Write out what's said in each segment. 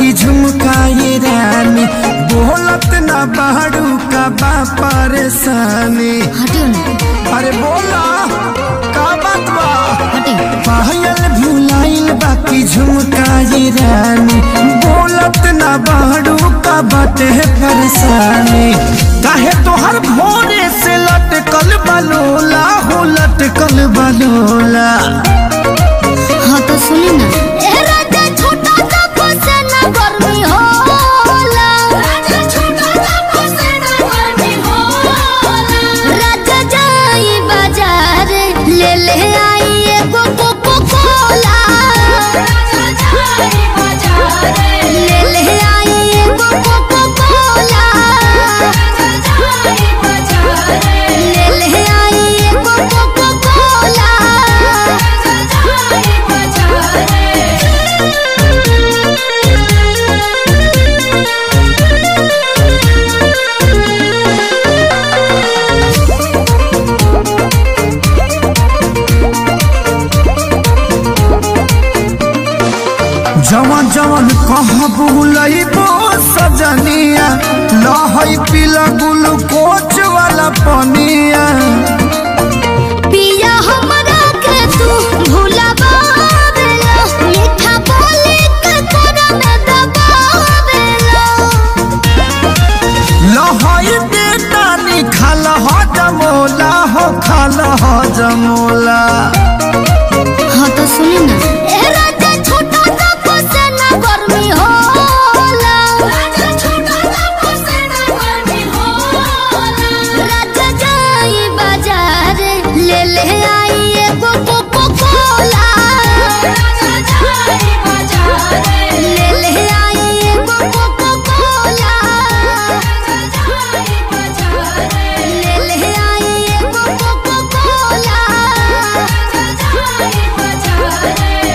बाकी झुमकाए रानी बोलत ना बाड़ू का बा परेशानी हटियो ना अरे बोला का बात बा हटियो पायल भुलाइल बाकी झुमकाए रानी बोलत ना बाड़ू का बाटे परेशानी काहे तोहर भोरे से लटकल बलोला हो लटकल बलोला हाँ तो सुनी ना ए राजा छोटा सा फसेना गर्मी होला राजा छोटा सा फसेना गर्मी होला राजा जाई बाजार ले ले आई एगो कोको कोला राजा जाई बाजार ले ले आई एगो कोको कोला राजा जाई बाजार ले ले आई एगो कोको कोला राजा जाई बाजार जवन जवन कहबू लइबो सजनिया लहई पीला ग्लूकोच वाला पनिया पिया हमरा के तू भुलावेला मीठा बोली के तोरा में दबावेला लहई बेटानी खाल ह जमोला हो खाल ह जमोला हाँ तो सुनी ना ए राजा छोटा सा फसेना गर्मी होला राजा छोटा सा फसेना गर्मी होला राजा जाई बाजार ले ले आई एगो कोको कोला राजा जाई बाजार ले ले आई एगो कोको कोला राजा जाई बाजार ले ले आई एगो कोको कोला राजा जाई बाजार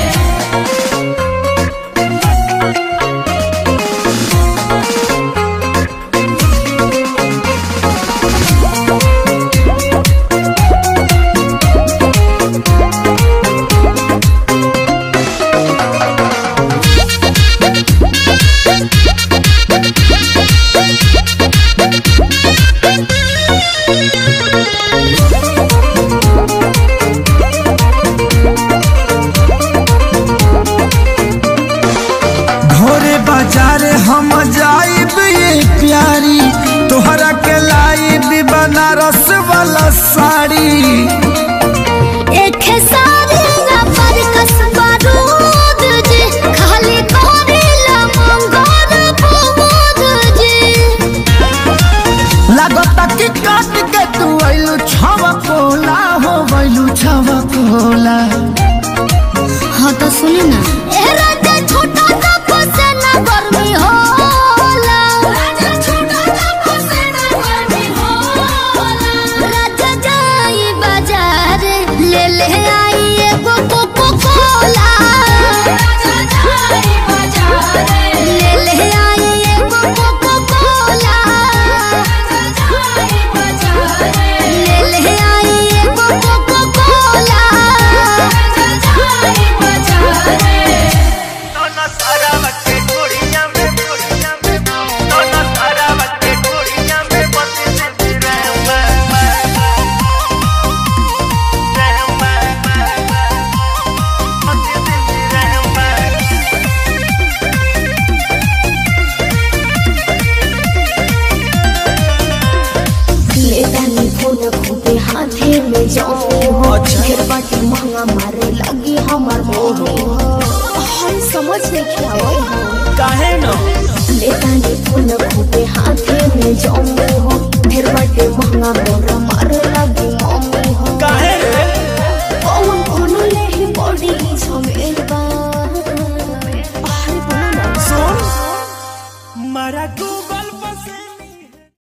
घोरे बाजार हम जाइब ये प्यारी तोहरा के लाइब बनारस वाला साड़ी एक सारी ना पर कसबा दूध जी खाली करेला मंगोर बुबूद जी लागता कि काट के तू आइलू छवा कोला हो गइलू छवा कोला हाँ तो सुनी ना ए राजा छोटा सा फसेना गर्मी होला राजा छोटा सा फसेना गर्मी होला राजा जाई बाजार ले ले आई एगो कोको कोला राजा जाई बाजार ले ले आई एगो कोको कोला राजा जाई बाजार ले ले आई एगो कोको कोला राजा जाई बाजार दोनों सारा बच्चे कुड़ियां में कुड़ियां में दोनों सारा बच्चे कुड़ियां में बसे से रहमा रहमा बसे से रहमा लेतानी फोन खूबे हाथे में जाऊं हो फिर बाटी महंगा मारे लगी हमार मोह हाय समझ नहीं क्या हो काहे न लेतानी फोन खूबे हाथे में जाऊं